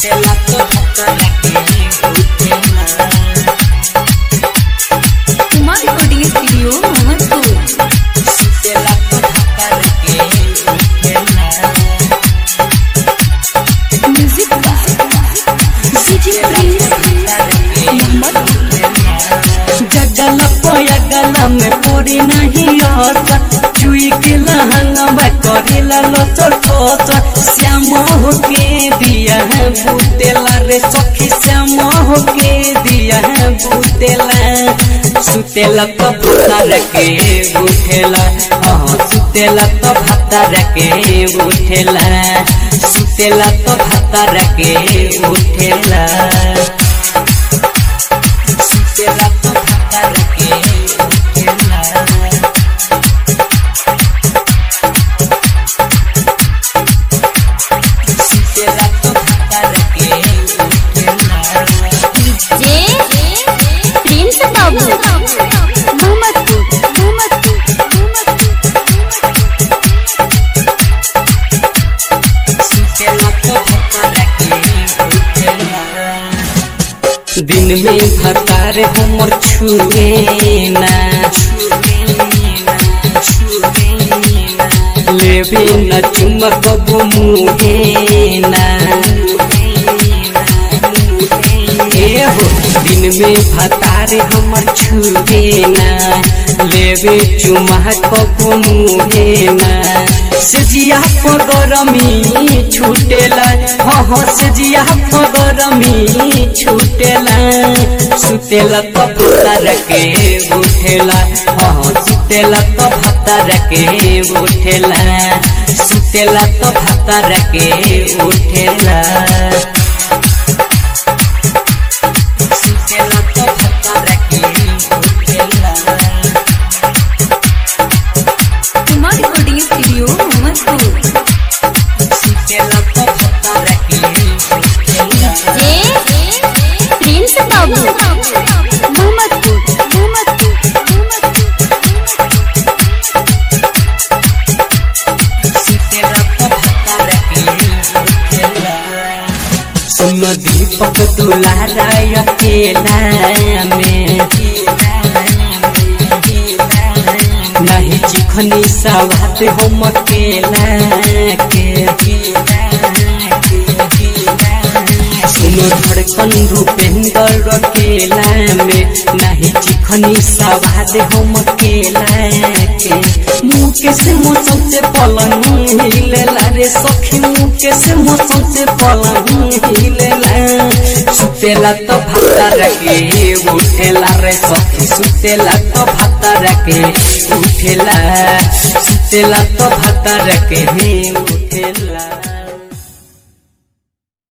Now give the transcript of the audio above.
सुतेला तो भतरा के उठेला कुमार रिकॉर्डिंग स्टूडियो मोहम्मदपुर सुतेला तो भतरा के उठेला म्यूजिक डीजे प्रिंस जगल पयगल में पूरी नहीं आसा चुई के लहंगा करेला लचर ठोचर श्याम हो के दिया है बुतेला रे सखी श्याम हो के दिया है बुतेला सुतेला तो भतर के उठेला हाँ सुतेला तो भतर के उठेला सुतेला तो भतर के उठेला सुतेला तो भतर के उठेला सुतेला तो भतर के उठेला जे प्रिंस बाबू मोहम्मदपुर मोहम्मदपुर सुतेला तो भतर के उठेला दिन में भतार हमर छुए ना लेबे न चुमक मुहे ना ए हो दिन में भतार हमर छुए ना लेबे चुमक मुहे ना सजिया पगरमी छूटेला हाँ हाँ सजिया पगरमी छूटेला सुतेला तो भतर के उठेला हाँ हाँ सुतेला तो भतर के उठेला सुतेला तो भतर के उठेला सुतेला तो भतर के उठेला कुमार रिकॉर्डिंग स्टूडियो मोहम्मदपुर सुतेला तो भतर के उठेला जे प्रिंस बाबू मोहम्मदपुर मोहम्मदपुर सुतेला तो भतर के उठेला सुन दीपक दुलारा अकेला में नहीं चिखनी सवात हम अकेला के सुनो धड़कन रूपेंद्र अकेला में नहीं चिखनी सवाद हम अकेला के मुँह के से मौसम से पलंग हिलेला रे सखी मुँह के से मौसम से पलंग हिलेला सुतेला तो भतर के उठेला रे सखी सुतेला तो भतर के उठेला सुतेला तो भतर के उठेला